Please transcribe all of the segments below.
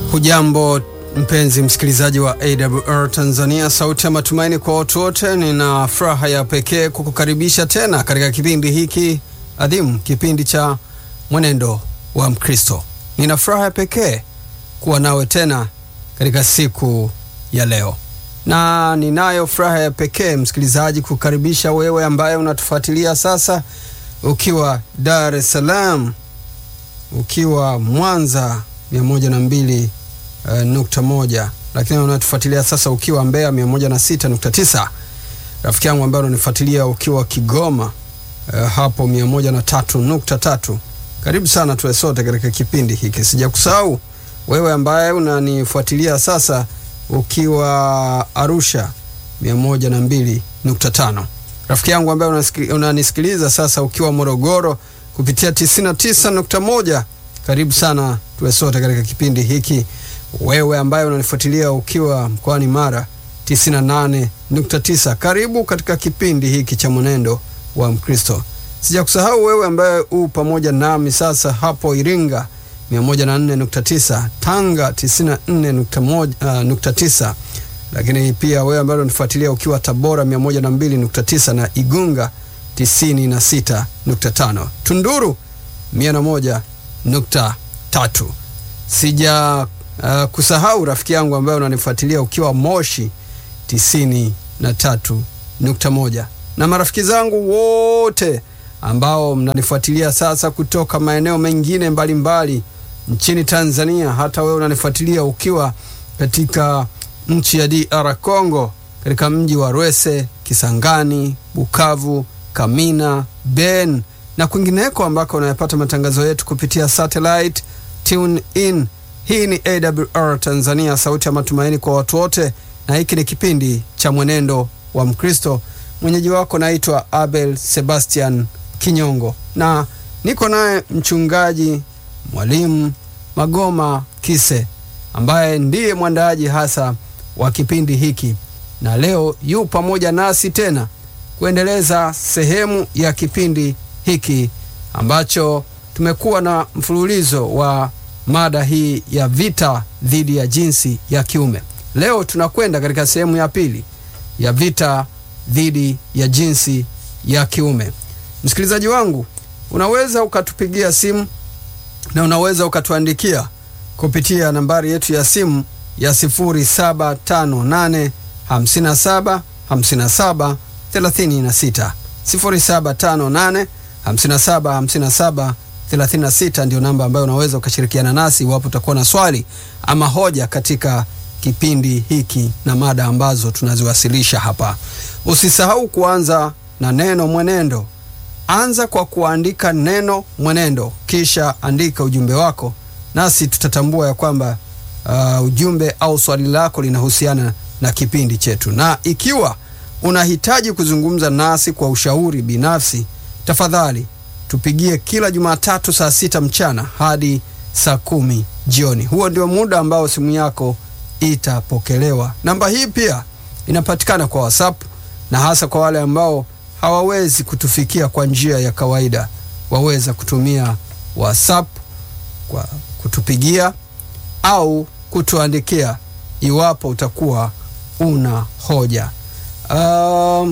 Hujambo mpenzi msikilizaji wa AWR Tanzania, sauti ya matumaini kwa watu wote. Nina furaha ya pekee kukukaribisha tena katika kipindi hiki adhimu, kipindi cha mwenendo wa Mkristo. Nina furaha ya pekee kuwa nawe tena katika siku ya leo, na ninayo furaha ya pekee msikilizaji, kukaribisha wewe ambaye unatufuatilia sasa ukiwa Dar es Salaam, ukiwa Mwanza mia moja na mbili Uh, nukta moja lakini unatufuatilia sasa ukiwa Mbeya mia moja na sita nukta tisa rafiki yangu ambaye unanifuatilia ukiwa Kigoma uh, hapo mia moja na tatu nukta tatu karibu sana tuwe sote katika kipindi hiki. Sijakusahau wewe ambaye unanifuatilia sasa ukiwa Arusha mia moja na mbili nukta tano rafiki yangu ambaye unanisikiliza sasa ukiwa Morogoro kupitia tisini na tisa nukta moja karibu sana tuwe sote katika kipindi hiki wewe ambaye unanifuatilia ukiwa mkoani Mara 98.9 karibu katika kipindi hiki cha mwenendo wa Mkristo. Sijakusahau wewe ambaye u pamoja nami sasa hapo Iringa 104.9, Tanga 94.9, uh, lakini pia wewe ambaye unanifuatilia ukiwa Tabora 102.9 na Igunga 96.5, Tunduru 101.3. Sija Uh, kusahau rafiki yangu ambaye unanifuatilia ukiwa Moshi tisini na tatu nukta moja na marafiki zangu wote ambao mnanifuatilia sasa kutoka maeneo mengine mbalimbali mbali nchini Tanzania. Hata wewe unanifuatilia ukiwa katika nchi ya DR Congo, katika mji wa Rwese, Kisangani, Bukavu, Kamina, Ben na kwingineko ambako unayapata matangazo yetu kupitia satellite tune in hii ni AWR Tanzania, sauti ya matumaini kwa watu wote, na hiki ni kipindi cha mwenendo wa Mkristo. Mwenyeji wako naitwa Abel Sebastian Kinyongo, na niko naye mchungaji mwalimu Magoma Kise ambaye ndiye mwandaaji hasa wa kipindi hiki, na leo yu pamoja nasi tena kuendeleza sehemu ya kipindi hiki ambacho tumekuwa na mfululizo wa mada hii ya vita dhidi ya jinsi ya kiume. Leo tunakwenda katika sehemu ya pili ya vita dhidi ya jinsi ya kiume. Msikilizaji wangu, unaweza ukatupigia simu na unaweza ukatuandikia kupitia nambari yetu ya simu ya 0758 57 57 36 0758 57 57 36 ndio namba ambayo unaweza ukashirikiana nasi iwapo utakuwa na swali ama hoja katika kipindi hiki na mada ambazo tunaziwasilisha hapa. Usisahau kuanza na neno mwenendo. Anza kwa kuandika neno mwenendo, kisha andika ujumbe wako, nasi tutatambua ya kwamba uh, ujumbe au swali lako linahusiana na kipindi chetu. Na ikiwa unahitaji kuzungumza nasi kwa ushauri binafsi, tafadhali tupigie kila Jumatatu saa sita mchana hadi saa kumi jioni. Huo ndio muda ambao simu yako itapokelewa. Namba hii pia inapatikana kwa WhatsApp na hasa kwa wale ambao hawawezi kutufikia kwa njia ya kawaida, waweza kutumia WhatsApp kwa kutupigia au kutuandikia iwapo utakuwa una hoja. Um,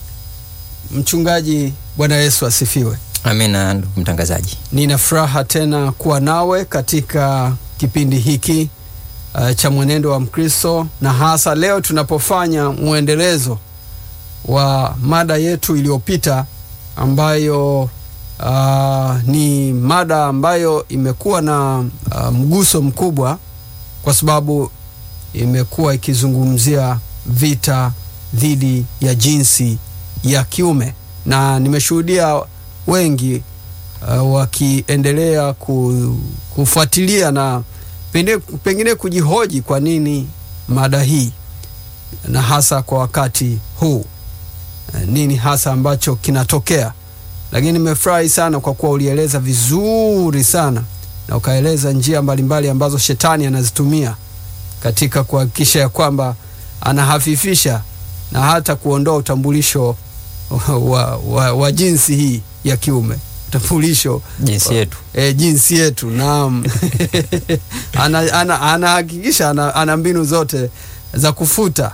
mchungaji, Bwana Yesu asifiwe. Amina, ndugu mtangazaji. Nina furaha tena kuwa nawe katika kipindi hiki uh, cha mwenendo wa Mkristo, na hasa leo tunapofanya mwendelezo wa mada yetu iliyopita ambayo uh, ni mada ambayo imekuwa na uh, mguso mkubwa kwa sababu imekuwa ikizungumzia vita dhidi ya jinsi ya kiume, na nimeshuhudia wengi uh, wakiendelea ku, kufuatilia na pende, pengine kujihoji kwa nini mada hii na hasa kwa wakati huu uh, nini hasa ambacho kinatokea. Lakini nimefurahi sana kwa kuwa ulieleza vizuri sana na ukaeleza njia mbalimbali ambazo shetani anazitumia katika kuhakikisha ya kwamba anahafifisha na hata kuondoa utambulisho wa, wa, wa jinsi hii ya kiume utambulisho jinsi yetu e, jinsi yetu naam. Anahakikisha ana, anahakikisha ana, ana mbinu zote za kufuta,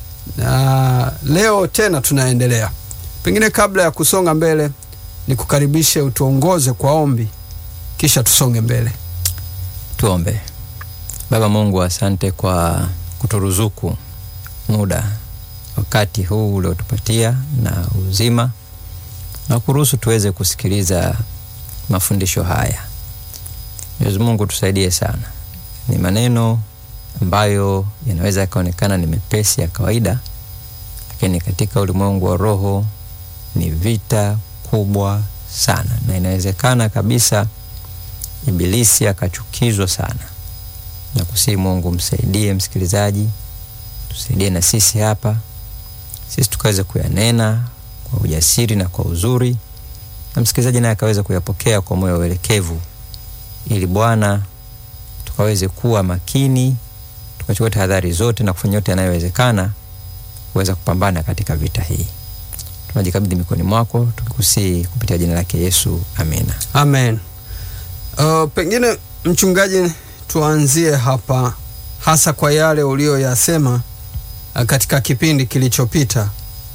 na leo tena tunaendelea. Pengine kabla ya kusonga mbele, nikukaribishe utuongoze kwa ombi, kisha tusonge mbele. tuombe baba mungu asante kwa kuturuzuku muda wakati huu uliotupatia na uzima na kuruhusu tuweze kusikiliza mafundisho haya mwenyezi mungu tusaidie sana ni maneno ambayo yanaweza yakaonekana ni mepesi ya kawaida lakini katika ulimwengu wa roho ni vita kubwa sana na inawezekana kabisa ibilisi akachukizwa sana na kusii mungu msaidie msikilizaji tusaidie na sisi hapa sisi tukaweza kuyanena kwa ujasiri na kwa uzuri na msikilizaji naye akaweza kuyapokea kwa moyo uelekevu ili bwana tukaweze kuwa makini tukachukua tahadhari zote na kufanya yote yanayowezekana kuweza kupambana katika vita hii tunajikabidhi mikoni mwako tukikusii kupitia jina lake yesu amina Amen. Uh, pengine mchungaji, tuanzie hapa hasa kwa yale uliyoyasema uh, katika kipindi kilichopita.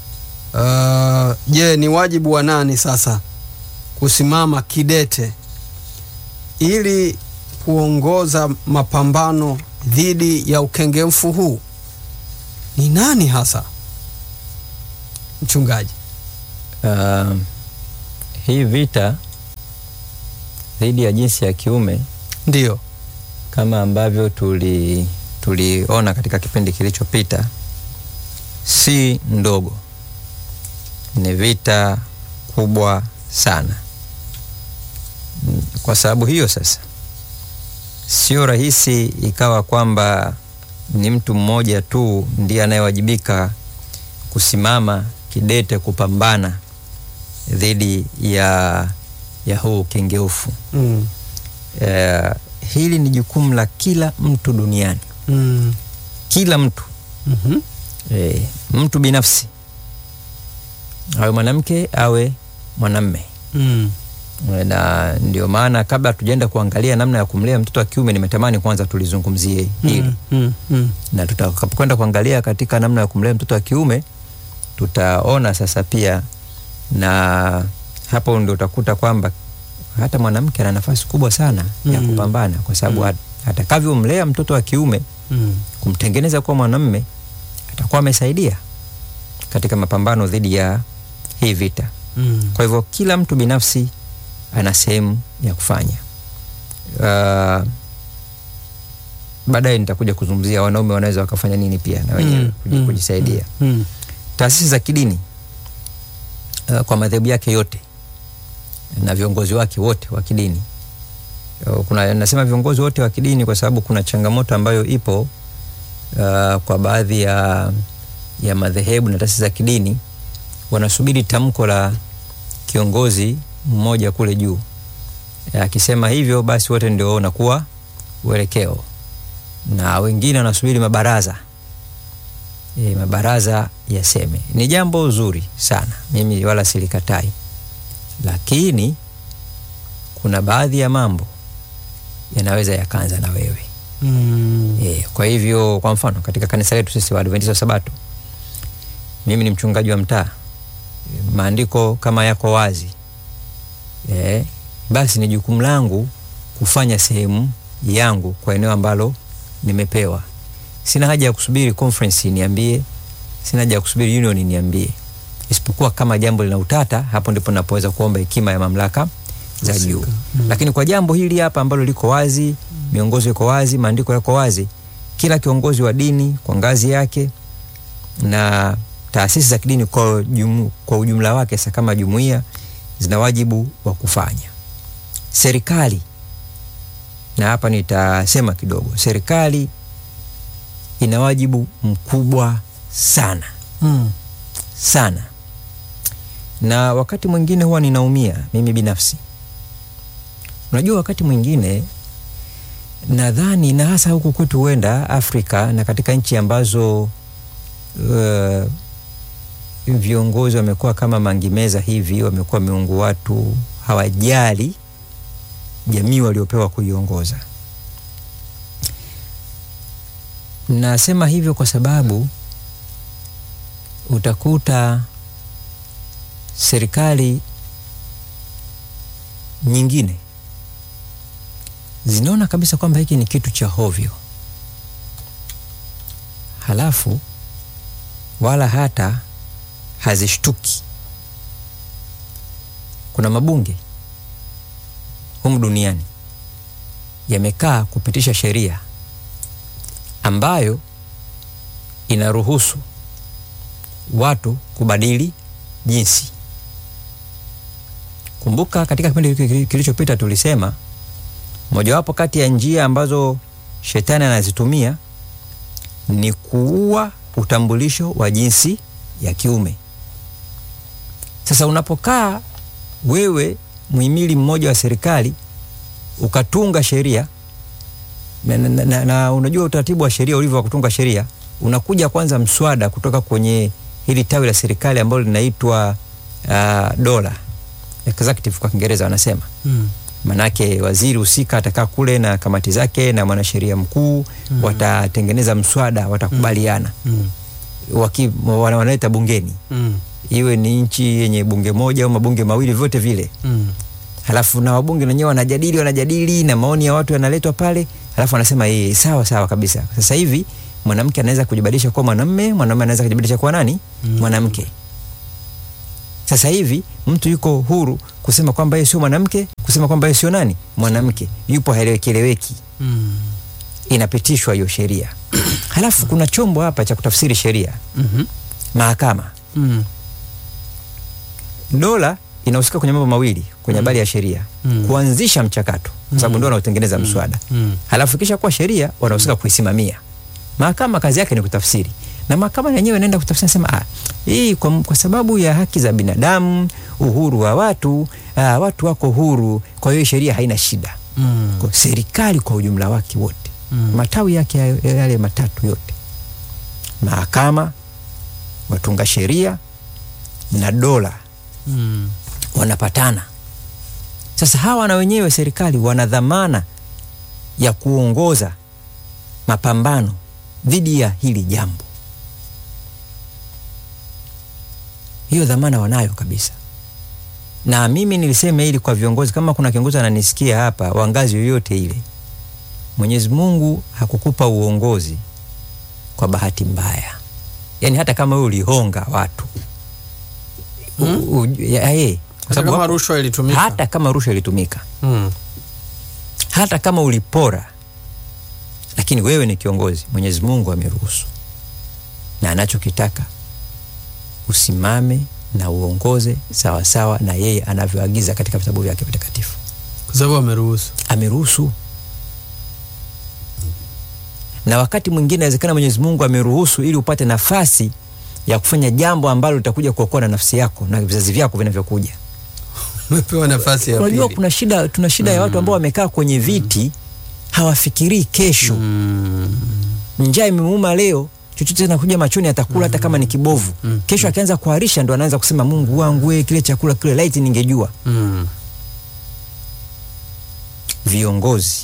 Uh, Je, ni wajibu wa nani sasa kusimama kidete ili kuongoza mapambano dhidi ya ukengemfu huu? Ni nani hasa mchungaji? uh, hii vita dhidi ya jinsi ya kiume Ndiyo. kama ambavyo tuli tuliona katika kipindi kilichopita si ndogo ni vita kubwa sana Mm, kwa sababu hiyo sasa sio rahisi ikawa kwamba ni mtu mmoja tu ndiye anayewajibika kusimama kidete kupambana dhidi ya ya huu kengeufu Mm. eh, hili ni jukumu la kila mtu duniani Mm. kila mtu Mhm. e, mtu binafsi awe mwanamke awe mwanamme Mm. E, na ndio maana kabla tujaenda kuangalia namna ya kumlea mtoto wa kiume nimetamani kwanza tulizungumzie hili Mm. Mm. Mm. na tutakapokwenda kuangalia katika namna ya kumlea mtoto wa kiume tutaona sasa pia na hapo ndio utakuta kwamba hata mwanamke ana nafasi kubwa sana ya Mm. kupambana kwa sababu Mm. mm. atakavyomlea mtoto wa kiume Mm. kumtengeneza kuwa mwanamme atakuwa amesaidia katika mapambano dhidi ya hii vita Mm. kwa hivyo kila mtu binafsi ana sehemu ya kufanya uh, baadaye nitakuja kuzungumzia wanaume wanaweza wakafanya nini pia na wenyewe Mm. kuji- Mm. kujisaidia Mm. taasisi za kidini uh, kwa madhehebu yake yote na viongozi wake wote wa kidini Uh, kuna nasema viongozi wote wa kidini kwa sababu kuna changamoto ambayo ipo uh, kwa baadhi ya, ya madhehebu na taasisi za kidini wanasubiri tamko la kiongozi mmoja kule juu akisema hivyo basi wote ndio wanakuwa uelekeo na wengine wanasubiri mabaraza e, mabaraza yaseme ni jambo zuri sana mimi wala silikatai lakini kuna baadhi ya mambo yanaweza yakaanza na wewe Mm. e, kwa hivyo kwa mfano katika kanisa letu sisi waadventista wa sabato mimi ni mchungaji wa mtaa E, maandiko kama yako wazi e, basi ni jukumu langu kufanya sehemu yangu kwa eneo ambalo nimepewa sina haja ya kusubiri conference niambie sina haja ya kusubiri union niambie isipokuwa kama jambo lina utata hapo ndipo napoweza kuomba hekima ya mamlaka za juu Husika. mm. lakini kwa jambo hili hapa ambalo liko wazi miongozo iko wazi maandiko yako wazi kila kiongozi wa dini kwa ngazi yake na taasisi za kidini kwa, jumu, kwa ujumla wake sa kama jumuiya zina wajibu wa kufanya serikali na hapa nitasema kidogo serikali ina wajibu mkubwa sana Mm. sana na wakati mwingine huwa ninaumia mimi binafsi unajua wakati mwingine nadhani na hasa huku kwetu huenda afrika na katika nchi ambazo uh, viongozi wamekuwa kama mangimeza hivi wamekuwa miungu watu hawajali jamii waliopewa kuiongoza. Nasema hivyo kwa sababu utakuta serikali nyingine zinaona kabisa kwamba hiki ni kitu cha hovyo, halafu wala hata hazishtuki. Kuna mabunge humu duniani yamekaa kupitisha sheria ambayo inaruhusu watu kubadili jinsi. Kumbuka katika kipindi kili- kilichopita tulisema mojawapo kati ya njia ambazo shetani anazitumia ni kuua utambulisho wa jinsi ya kiume. Sasa unapokaa wewe muhimili mmoja wa serikali ukatunga sheria na, na, na, na, na unajua utaratibu wa sheria ulivyo wa kutunga sheria, unakuja kwanza mswada kutoka kwenye hili tawi la serikali ambalo linaitwa uh, dola executive kwa Kiingereza wanasema Mm. manake waziri husika atakaa kule na kamati zake na mwanasheria mkuu Mm. watatengeneza mswada, watakubaliana Mm. waki, wana- wanaleta bungeni, Mm. iwe ni nchi yenye bunge moja au mabunge mawili, vyote vile Mm. halafu na wabunge wenyewe wanajadili wanajadili na maoni ya watu yanaletwa pale, halafu wanasema eh, sawa sawa kabisa. Sasa hivi mwanamke anaweza kujibadilisha kuwa mwanamume, mwanamume anaweza kujibadilisha kuwa nani? Mm. Mwanamke. Sasa hivi mtu yuko huru kusema kwamba yeye sio mwanamke, kusema kwamba yeye sio nani? Mwanamke. Yupo haeleweki Mm. inapitishwa hiyo sheria. Halafu kuna chombo hapa cha kutafsiri sheria, Mhm. mahakama. Mm. Dola inahusika kwenye mambo mawili kwenye habari ya sheria, Mm. kuanzisha mchakato, kwa sababu Mm. ndio wanaotengeneza mswada Mm. halafu kisha kuwa sheria wanahusika kuisimamia. Mahakama kazi yake ni kutafsiri, na mahakama yenyewe inaenda kutafsiri, nasema ah, hii kwa, kwa sababu ya haki za binadamu, uhuru wa watu ah, watu wako huru, kwa hiyo sheria haina shida. Mm. Kwa serikali kwa ujumla wake wote Mm. matawi yake ya- yale matatu yote, mahakama, watunga sheria na dola Mm. wanapatana. Sasa hawa na wenyewe serikali wana dhamana ya kuongoza mapambano dhidi ya hili jambo. Hiyo dhamana wanayo kabisa, na mimi nilisema hili kwa viongozi. Kama kuna kiongozi ananisikia hapa wa ngazi yoyote ile, Mwenyezi Mungu hakukupa uongozi kwa bahati mbaya. Yaani hata kama wewe ulihonga watu Hmm? u- u- ya- eh, kwa Hata sababu kama wako- rushwa ilitumika. hata kama rushwa ilitumika, Mm. hata kama ulipora, lakini wewe ni kiongozi, Mwenyezi Mungu ameruhusu, na anachokitaka usimame na uongoze sawasawa sawa na yeye anavyoagiza katika vitabu vyake vitakatifu. Kwa sababu ameruhusu. Ameruhusu, na wakati mwingine inawezekana Mwenyezi Mungu ameruhusu ili upate nafasi ya kufanya jambo ambalo litakuja kuokoa na nafsi yako na vizazi vyako vinavyokuja. Umepewa nafasi ya Unajua pili. kuna shida, tuna shida ya watu ambao wamekaa kwenye viti hawafikirii kesho. Mm. Njaa imemuuma leo, chochote kinakuja machoni atakula hata kama ni kibovu. Mm. Kesho akianza kuharisha ndo anaanza kusema Mungu wangu we, kile chakula kile laiti ningejua. Mm. Viongozi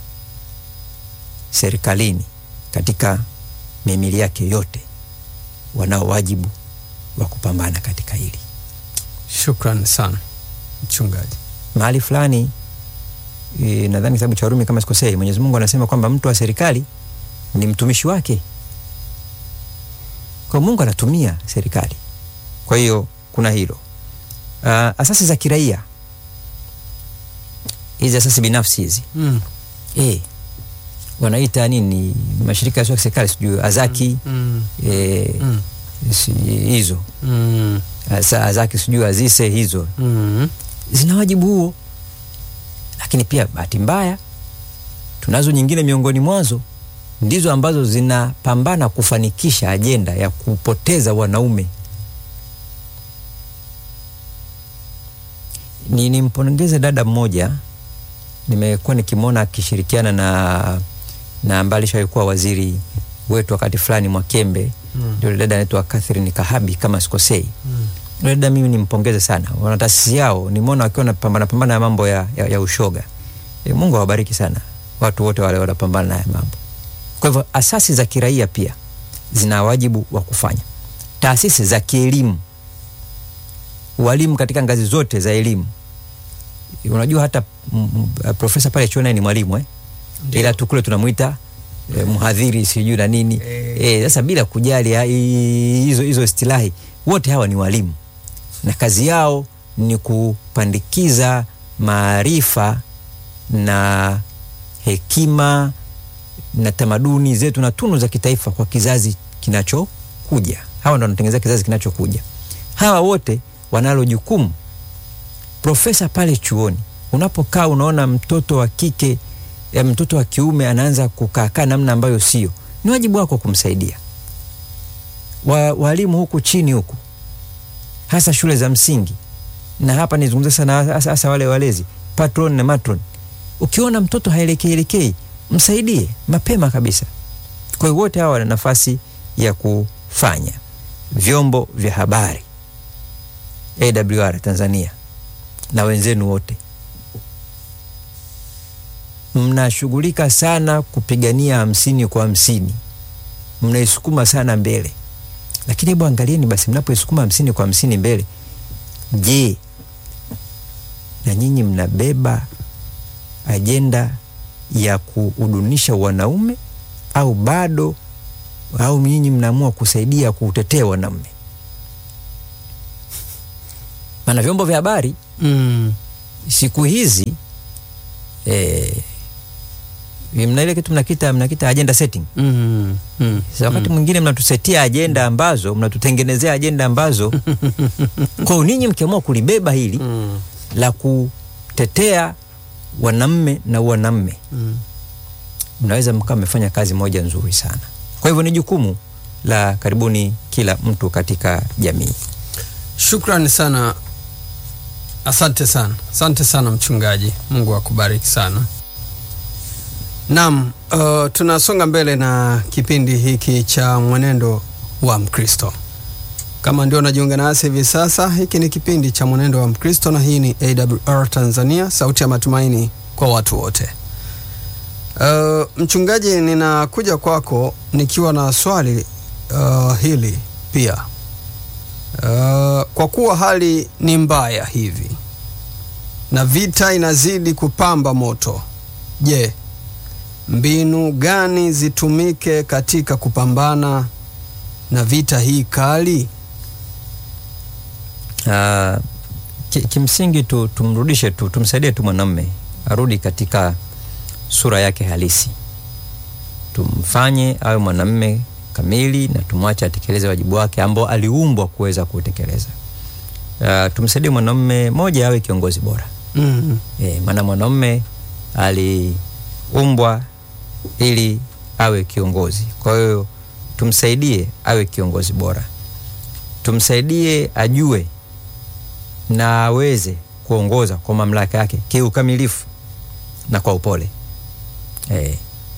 serikalini katika mihimili yake yote wanao wajibu wa kupambana katika hili. Shukran sana mchungaji. mahali fulani e, nadhani kitabu cha Warumi kama sikosei, Mwenyezi Mungu anasema kwamba mtu wa serikali ni mtumishi wake. Kwa Mungu anatumia serikali. Kwa hiyo kuna hilo. Uh, asasi za kiraia hizi asasi binafsi hizi Mm. e, wanaita nini, mashirika yasio ya serikali sijui Azaki Mm. e, Mm. si- hizo Mm. Asa- Azaki sijui Azise hizo Mm. zina wajibu huo, lakini pia bahati mbaya tunazo nyingine miongoni mwazo ndizo ambazo zinapambana kufanikisha ajenda ya kupoteza wanaume. Ni nimpongeze dada mmoja, nimekuwa nikimwona akishirikiana na na ambaye alishawahi kuwa waziri wetu wakati fulani Mwakembe, Mm. ndio dada anaitwa Catherine Kahabi kama sikosei Mm. Yule dada mimi nimpongeze sana, wana taasisi yao, nimeona wakiwa napambana pambana na mambo ya, ya, ya ushoga. E, Mungu awabariki sana watu wote wale wanapambana na haya mambo. Kwa hivyo asasi za kiraia pia zina wajibu wa kufanya, taasisi za kielimu, walimu katika ngazi zote za elimu. Unajua hata mm, mm, profesa pale chuoni ni mwalimu eh? Ndio. ila tu kule tunamwita eh, mhadhiri sijui na nini Eh. eh, sasa bila kujali ha- i- hizo hizo istilahi, wote hawa ni walimu na kazi yao ni kupandikiza maarifa na hekima na tamaduni zetu na tunu za kitaifa kwa kizazi kinachokuja. Hawa ndo wanatengeneza kizazi kinachokuja. Hawa wote wanalo jukumu. Profesa pale chuoni, unapokaa unaona mtoto wa kike ya mtoto wa kiume anaanza kukaakaa namna ambayo sio, ni wajibu wako kumsaidia. Wa, walimu huku chini huku, hasa shule za msingi, na hapa nizungumza sana hasa, hasa wale walezi patron na matron. Ukiona mtoto haelekei elekei, msaidie mapema kabisa. Kwa hiyo wote hawa wana nafasi ya kufanya. Vyombo vya habari AWR Tanzania na wenzenu wote mnashughulika sana kupigania hamsini kwa hamsini, mnaisukuma sana mbele, lakini hebu angalieni basi, mnapoisukuma hamsini kwa hamsini mbele, je, na nyinyi mnabeba ajenda ya kuhudunisha wanaume au bado, au nyinyi mnaamua kusaidia kuutetea wanaume? Maana vyombo vya habari Mm. siku hizi eh, mna ile kitu mnakita mnakita agenda setting. Mm. Mm. Sasa wakati mwingine mnatusetia ajenda ambazo mnatutengenezea ajenda ambazo kwa hiyo ninyi mkiamua kulibeba hili Mm. la kutetea wanamme na wanamme, Mm. mnaweza mkawa mmefanya kazi moja nzuri sana. Kwa hivyo ni jukumu la karibuni kila mtu katika jamii. Shukrani sana, asante sana, asante sana mchungaji. Mungu akubariki sana. Naam, uh, tunasonga mbele na kipindi hiki cha mwenendo wa Mkristo. Kama ndio unajiunga nasi hivi sasa, hiki ni kipindi cha mwenendo wa Mkristo na hii ni AWR Tanzania, sauti ya matumaini kwa watu wote. Uh, mchungaji, ninakuja kwako nikiwa na swali uh, hili pia. Uh, kwa kuwa hali ni mbaya hivi na vita inazidi kupamba moto, je, mbinu gani zitumike katika kupambana na vita hii kali? Uh, ki, kimsingi tu, tumrudishe tu tumsaidie tu mwanamme arudi katika sura yake halisi, tumfanye awe mwanamme kamili na tumwache atekeleze wajibu wake ambao aliumbwa kuweza kutekeleza. Uh, tumsaidie mwanamme moja awe kiongozi bora Mm. e, maana mwanamme aliumbwa ili awe kiongozi. Kwa hiyo tumsaidie awe kiongozi bora, tumsaidie ajue na aweze kuongoza kwa mamlaka yake kiukamilifu na kwa upole. E,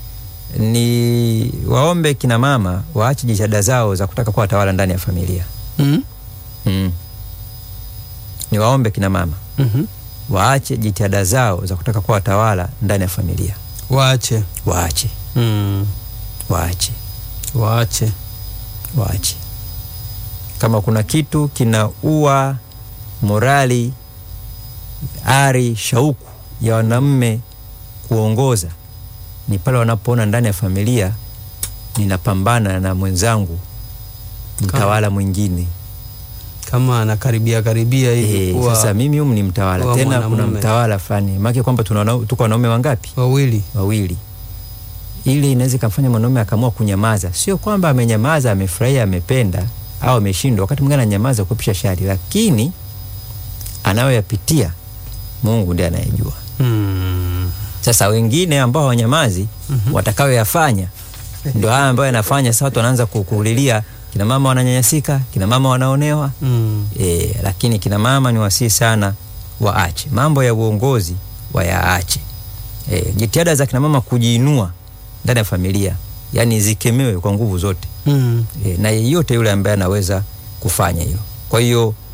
ni waombe kina mama waache jitihada zao za kutaka kuwa watawala ndani ya familia. Mm. Mm. Ni waombe kina mama Mhm. waache jitihada zao za kutaka kuwa watawala ndani ya familia. Waache. Waache, Mm. waache, Waache. waache. Kama kuna kitu kinaua morali, ari, shauku ya wanaume kuongoza ni pale wanapoona ndani ya familia ninapambana na mwenzangu mtawala mwingine. Kama anakaribia karibia hivi E, kuwa sasa mimi humu ni mtawala kuwa tena, kuna mwanamume. mtawala fulani maake kwamba tuna wana- tuko wanaume wangapi? wawili. wawili ile inaweza ikamfanya mwanaume akaamua kunyamaza. Sio kwamba amenyamaza, amefurahia, amependa au ameshindwa. Wakati mwingine ananyamaza kupisha shari, lakini anayoyapitia Mungu ndiye anayejua. Mm. Sasa wengine ambao hawanyamazi Mhm. watakayoyafanya ndio haya ambayo yanafanya sasa watu wanaanza ku- kulilia, kina mama wananyanyasika, kina mama wanaonewa. Mm. E, lakini kina mama ni wasii sana waache mambo ya uongozi wayaache. E, jitihada za kina mama kujiinua ndani ya familia yani zikemewe kwa nguvu zote Mm. e, na yeyote yule ambaye anaweza kufanya hilo. Kwa hiyo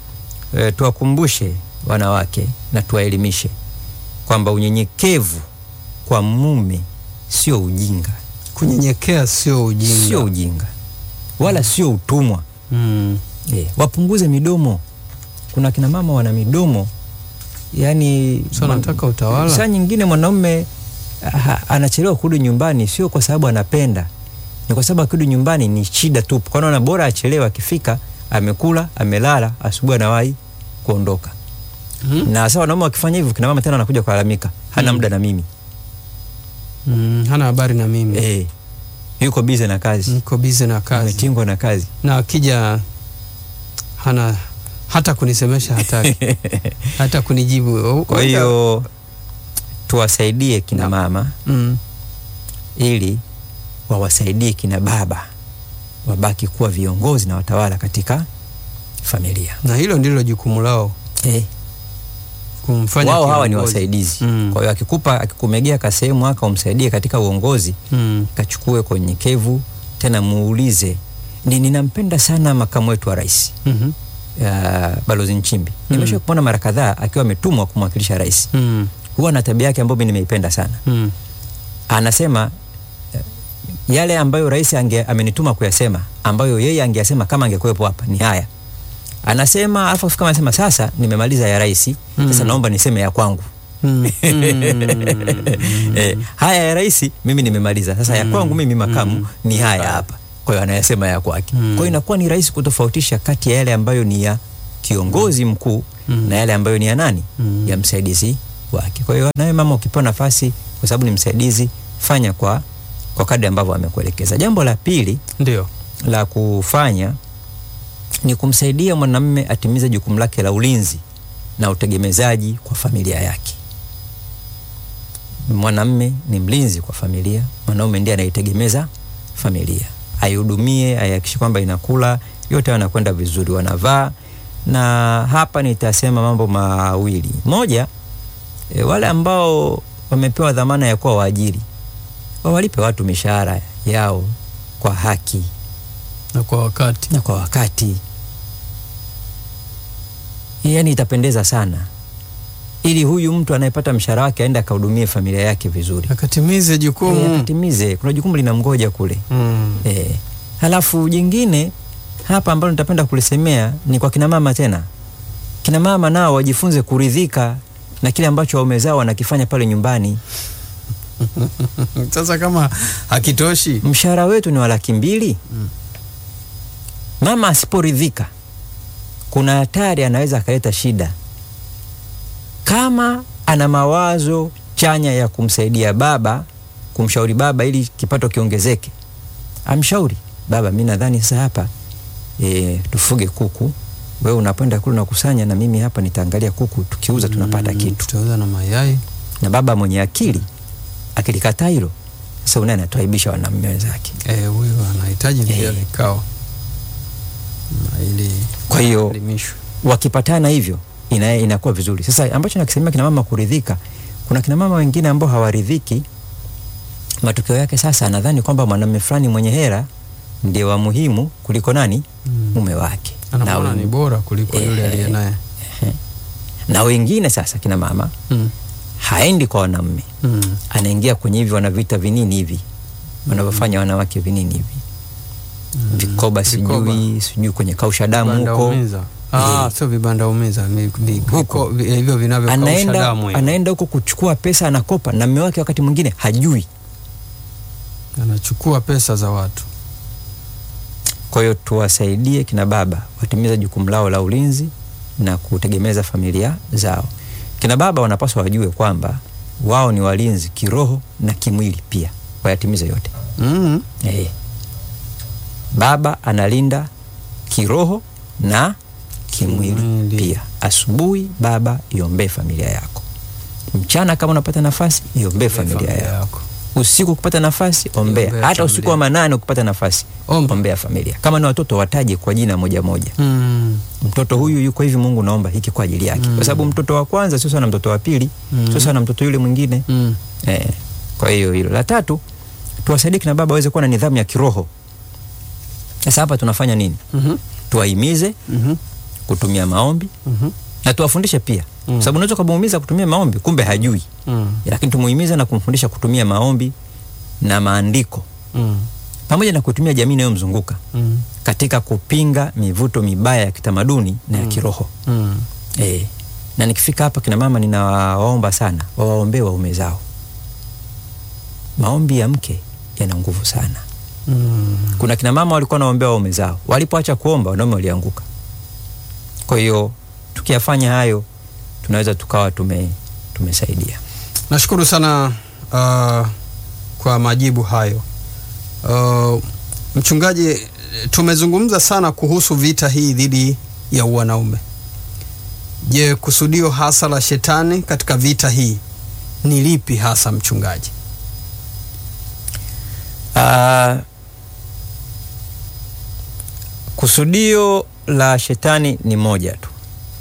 e, tuwakumbushe wanawake na tuwaelimishe kwamba unyenyekevu kwa mume sio ujinga, Kunyenyekea sio ujinga. sio ujinga wala sio utumwa. Mm. E, wapunguze midomo. Kuna kina mama wana midomo yani, So nataka utawala. saa nyingine mwanaume ha, anachelewa kurudi nyumbani sio kwa sababu anapenda, ni kwa sababu akirudi nyumbani ni shida tu. Kwa naona bora achelewe, akifika amekula, amelala, asubuhi anawahi kuondoka. Mm. Na sasa wanaume wakifanya hivyo, kina mama tena anakuja kulalamika, hana muda na mimi Mm. Hana habari na mimi. eh, yuko bize na kazi, Niko bize na kazi. ametingwa na kazi Na akija hana hata kunisemesha hataki. hata kunijibu. Kwa hiyo tuwasaidie kina mama mm. ili wawasaidie kina baba wabaki kuwa viongozi na watawala katika familia. na hilo ndilo jukumu lao Eh, kumfanya wao hawa ni kiongozi. wasaidizi. Mm. Kwa hiyo akikupa akikumegea kasehemu aka umsaidie katika uongozi, Mm. kachukue kwa unyenyekevu, tena muulize ni ninampenda sana makamu wetu wa rais Mhm. ya Balozi Nchimbi. Nimesha kumwona mara kadhaa akiwa ametumwa kumwakilisha rais. Mm. Huwa na tabia yake ambayo mimi nimeipenda sana. Mm. anasema eh, yale ambayo rais ange, amenituma kuyasema ambayo yeye angeyasema kama angekuwepo hapa ni haya anasema alafu kama anasema sasa nimemaliza ya rais sasa Mm. naomba niseme ya kwangu Mm. eh, haya ya rais mimi nimemaliza sasa ya kwangu mimi makamu ni haya hapa kwa hiyo anayasema ya kwake Mm. kwa hiyo inakuwa ni rahisi kutofautisha kati ya yale ambayo ni ya kiongozi mkuu Mm. na yale ambayo ni ya nani Mm. ya msaidizi wake kwa hiyo nawe mama ukipewa nafasi kwa sababu ni msaidizi fanya kwa kwa kadri ambavyo amekuelekeza jambo la pili Ndio. la kufanya ni kumsaidia mwanamume atimize jukumu lake la ulinzi na utegemezaji kwa familia yake. Mwanamume ni mlinzi kwa familia, mwanaume ndiye anaitegemeza familia, aihudumie, aihakikishe kwamba inakula, yote yanakwenda vizuri, wanavaa. Na hapa nitasema mambo mawili. Moja, e, wale ambao wamepewa dhamana ya kuwa waajiri wawalipe watu mishahara yao kwa haki Na kwa wakati. na kwa wakati. Yaani itapendeza sana, ili huyu mtu anayepata mshahara wake aende akahudumie familia yake vizuri, Akatimize Eh, jukumu. akatimize. Kuna jukumu linamgoja kule Mm. eh. Halafu jingine hapa ambalo nitapenda kulisemea ni kwa kina mama tena. Kina mama nao wajifunze kuridhika na kile ambacho waume zao wanakifanya pale nyumbani. Sasa kama hakitoshi. mshahara wetu ni wa laki mbili Mm. mama asiporidhika kuna hatari anaweza akaleta shida kama ana mawazo chanya ya kumsaidia baba kumshauri baba ili kipato kiongezeke amshauri baba mi nadhani sasa hapa e, tufuge kuku wewe unapenda kule unakusanya na mimi hapa nitaangalia kuku tukiuza tunapata Mm, kitu Tutauza na mayai. na baba mwenye akili akilikataa hilo sasa unaye anatuaibisha wanamume wenzake Eh, huyu anahitaji vile Eh. vikao. Na ili Kwa hiyo elimishwe. wakipatana hivyo ina, inakuwa vizuri. Sasa ambacho nakisemea kina mama kuridhika, kuna kina mama wengine ambao hawaridhiki. Matokeo yake sasa anadhani kwamba mwanamume fulani mwenye hera ndiye wa muhimu kuliko nani Mm. mume wake na, Anamwona ni wen, bora kuliko yule Eh. aliye naye. na wengine sasa kina mama Mm. haendi kwa wanamume, Mm. anaingia kwenye hivi wanaviita vinini hivi wanavyofanya wanawake vinini hivi vikoba, Vikoba. sijui sijui kwenye kausha damu Vibanda huko umiza. Ah, Eh. sio vibanda umiza, ni vi- Huko. viko- vi- hivyo vinavyokausha anaenda damu. hivyo. anaenda huko kuchukua pesa anakopa, na mume wake wakati mwingine hajui. Anachukua pesa za watu. Kwa hiyo tuwasaidie kina baba watimize jukumu lao la ulinzi na kutegemeza familia zao. Kina baba wanapaswa wajue kwamba wao ni walinzi kiroho na kimwili pia, wayatimize yote. Mm. Eh. Baba analinda kiroho na kimwili Kimwili. pia. Asubuhi baba, iombee familia yako. Mchana kama unapata nafasi, iombee familia yako. Usiku ukipata nafasi, ombea. Iombee Hata familia. usiku wa manane ukipata nafasi, Omba. ombea familia. Kama ni watoto, wataje kwa jina moja moja. Mm. Mtoto huyu yuko hivi, Mungu naomba hiki kwa ajili yake, kwa sababu mtoto wa kwanza sio sawa na mtoto wa pili, Mm. sio sawa na mtoto yule mwingine. Mm. Eh, kwa hiyo hilo. La tatu, tuwasaidie kina baba waweze kuwa na nidhamu ya kiroho. Sasa hapa tunafanya nini? Mhm. Tuwahimize Mhm. kutumia maombi Mhm. na tuwafundishe pia mm. sababu unaweza ukamuumiza kutumia maombi kumbe hajui Mm. lakini tumuhimize na kumfundisha kutumia maombi na maandiko Mm. pamoja na kutumia jamii inayomzunguka Mm. katika kupinga mivuto mibaya ya kitamaduni na ya kiroho Mm. e. na nikifika hapa kina mama ninawaomba sana wawaombee waume zao maombi ya mke yana nguvu sana Mm. kuna kina mama walikuwa wanaombea waume zao walipoacha kuomba wanaume walianguka kwa hiyo tukiyafanya hayo tunaweza tukawa tume, tumesaidia Nashukuru sana uh, kwa majibu hayo. Uh, mchungaji, tumezungumza sana kuhusu vita hii dhidi ya wanaume. Je, kusudio hasa la shetani katika vita hii ni lipi hasa mchungaji? uh, kusudio la shetani ni moja tu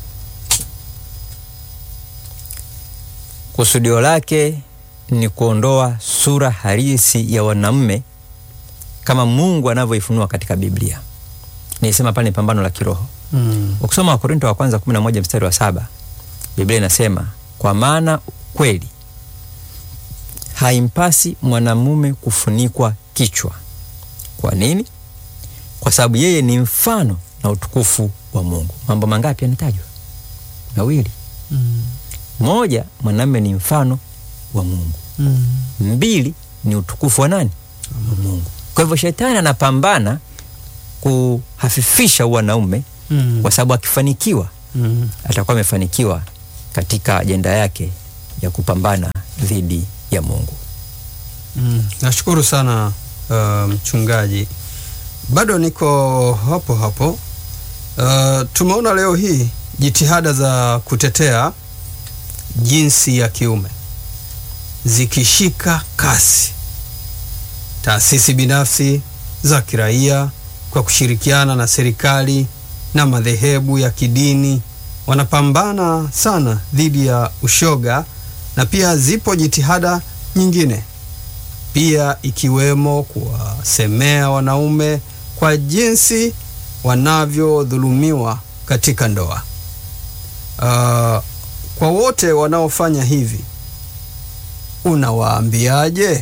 kusudio lake ni kuondoa sura halisi ya wanaume kama mungu anavyoifunua katika biblia nilisema pale ni pambano la kiroho Mm. ukisoma wakorinto wa kwanza 11 mstari wa saba biblia inasema kwa maana kweli haimpasi mwanamume kufunikwa kichwa kwa nini kwa sababu yeye ni mfano na utukufu wa mungu mambo mangapi yanatajwa mawili Mm. moja mwanamume ni mfano wa mungu Mm. mbili ni utukufu wa nani wa mungu kwa hivyo shetani anapambana kuhafifisha wanaume Mm. kwa sababu akifanikiwa Mm. atakuwa amefanikiwa katika ajenda yake ya kupambana dhidi ya mungu Mm. Nashukuru sana uh, mchungaji. Bado niko hapo hapo. Uh, tumeona leo hii jitihada za kutetea jinsi ya kiume zikishika kasi. Taasisi binafsi za kiraia kwa kushirikiana na serikali na madhehebu ya kidini wanapambana sana dhidi ya ushoga na pia zipo jitihada nyingine pia ikiwemo kuwasemea wanaume kwa jinsi wanavyodhulumiwa katika ndoa. Uh, kwa wote wanaofanya hivi unawaambiaje?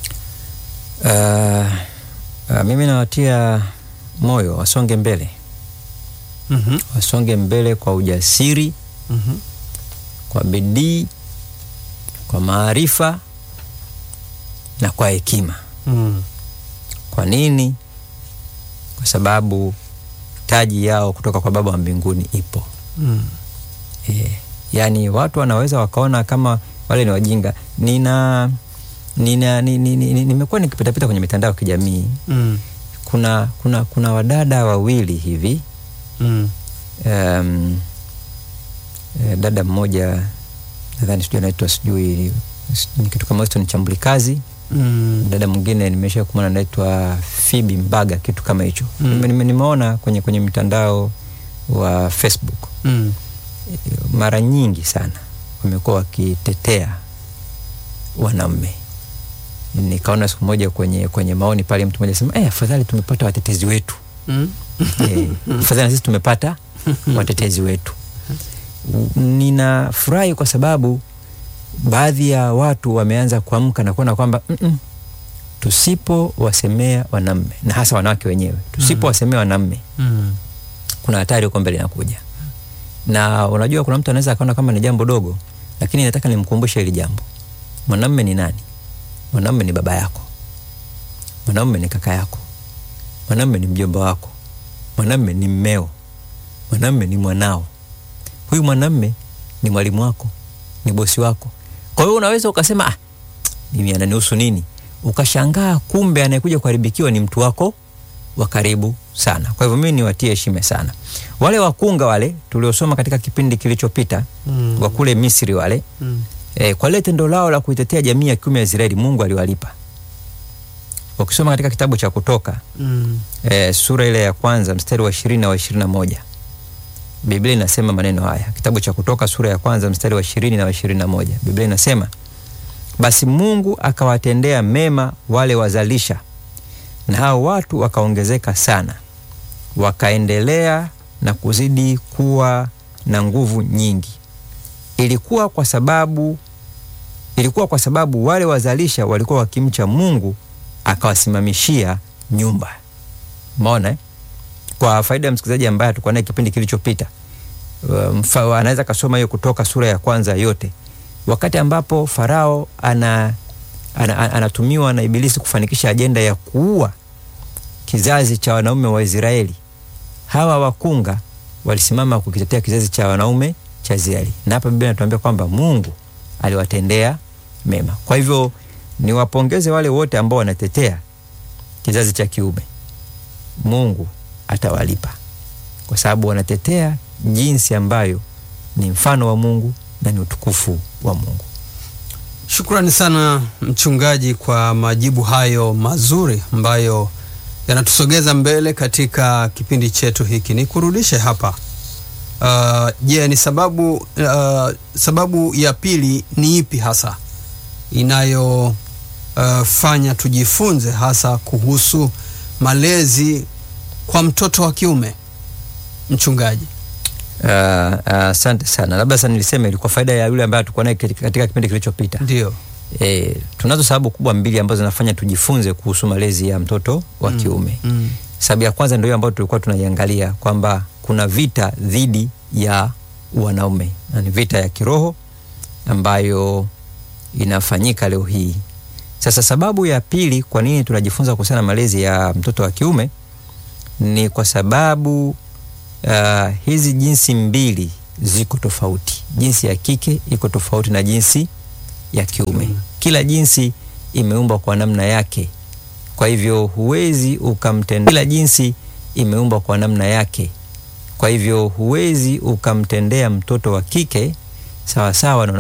uh, uh, mimi nawatia moyo wasonge mbele Mhm, wasonge mbele kwa ujasiri mhm, kwa bidii kwa maarifa na kwa hekima mm, kwa nini kwa sababu taji yao kutoka kwa baba wa mbinguni ipo mm, e, yaani watu wanaweza wakaona kama wale ni wajinga nina nina ni- ni- ni- ni- nimekuwa nikipitapita kwenye mitandao ya kijamii mm, kuna kuna kuna wadada wawili hivi mm, um, eh, dada mmoja nadhani sijui anaitwa sijui ni kitu kama Weston Chambulikazi mm, dada mwingine nimesha kumwona anaitwa Phoebe Mbaga kitu kama hicho Mm. Nime- nime- nimeona kwenye kwenye mtandao wa Facebook mm, mara nyingi sana wamekuwa wakitetea wanaume nikaona siku moja kwenye kwenye maoni pale mtu mmoja sema eh, afadhali tumepata watetezi wetu mm, eh, afadhali na sisi tumepata watetezi wetu ninafurahi kwa sababu baadhi ya watu wameanza kuamka na kuona kwamba "Mm-mm, tusipowasemea wanaume na hasa wanawake wenyewe tusipowasemea wanaume mm, kuna hatari huko mbele inakuja na unajua kuna mtu anaweza akaona kama ni jambo dogo lakini nataka nimkumbushe hili jambo mwanamume ni nani mwanamume ni baba yako mwanamume ni kaka yako mwanamume ni mjomba wako mwanamume ni mmeo mwanamume ni mwanao huyu mwanamume ni mwalimu wako ni bosi wako kwa hiyo unaweza ukasema ah, mimi ananihusu nini ukashangaa kumbe anayekuja kuharibikiwa ni mtu wako wa karibu sana kwa hivyo mimi niwatie heshima sana wale wakunga wale tuliosoma katika kipindi kilichopita mm, wa kule misri wale mm, e, kwa lile tendo lao la kuitetea jamii ya kiume ya israeli mungu aliwalipa ukisoma katika kitabu cha kutoka mm, e, sura ile ya kwanza mstari wa ishirini na wa ishirini na moja biblia inasema maneno haya kitabu cha kutoka sura ya kwanza mstari wa ishirini na wa ishirini na moja biblia inasema basi mungu akawatendea mema wale wazalisha na hao watu wakaongezeka sana wakaendelea na kuzidi kuwa na nguvu nyingi. Ilikuwa kwa sababu ilikuwa kwa sababu wale wazalisha walikuwa wakimcha Mungu akawasimamishia nyumba. Umeona eh? Kwa faida ya msikilizaji ambaye atakuwa naye kipindi kilichopita, uh, anaweza kasoma hiyo Kutoka sura ya kwanza yote, wakati ambapo Farao ana, ana, ana, anatumiwa na Ibilisi kufanikisha ajenda ya kuua kizazi cha wanaume wa Israeli. Hawa wakunga walisimama kukitetea kizazi cha wanaume cha Israeli, na hapa Biblia inatuambia kwamba Mungu aliwatendea mema. Kwa hivyo niwapongeze wale wote ambao wanatetea kizazi cha kiume. Mungu atawalipa kwa sababu wanatetea jinsi ambayo ni mfano wa Mungu na ni utukufu wa Mungu. Shukrani sana mchungaji kwa majibu hayo mazuri ambayo yanatusogeza mbele katika kipindi chetu hiki. Nikurudishe hapa. Uh, je, ni sababu uh, sababu ya pili ni ipi hasa inayofanya uh, tujifunze hasa kuhusu malezi kwa mtoto wa kiume mchungaji? Asante uh, uh, sana. Labda sasa niliseme ilikuwa faida ya yule ambaye tulikuwa naye katika kipindi kilichopita. Ndio. E, tunazo sababu kubwa mbili ambazo zinafanya tujifunze kuhusu malezi ya mtoto wa kiume. Mm, mm. Sababu ya kwanza ndio hiyo ambayo tulikuwa tunaiangalia kwamba kuna vita dhidi ya wanaume na ni vita ya kiroho ambayo inafanyika leo hii. Sasa sababu ya pili kwa nini tunajifunza kuhusiana na malezi ya mtoto wa kiume ni kwa sababu uh, hizi jinsi mbili ziko tofauti. Jinsi ya kike iko tofauti na jinsi ya kiume. Mm. Kila jinsi imeumbwa kwa namna yake, kwa hivyo huwezi ukamtendea. Kila jinsi imeumbwa kwa namna yake, kwa hivyo huwezi ukamtendea mtoto wa kike sawasawa na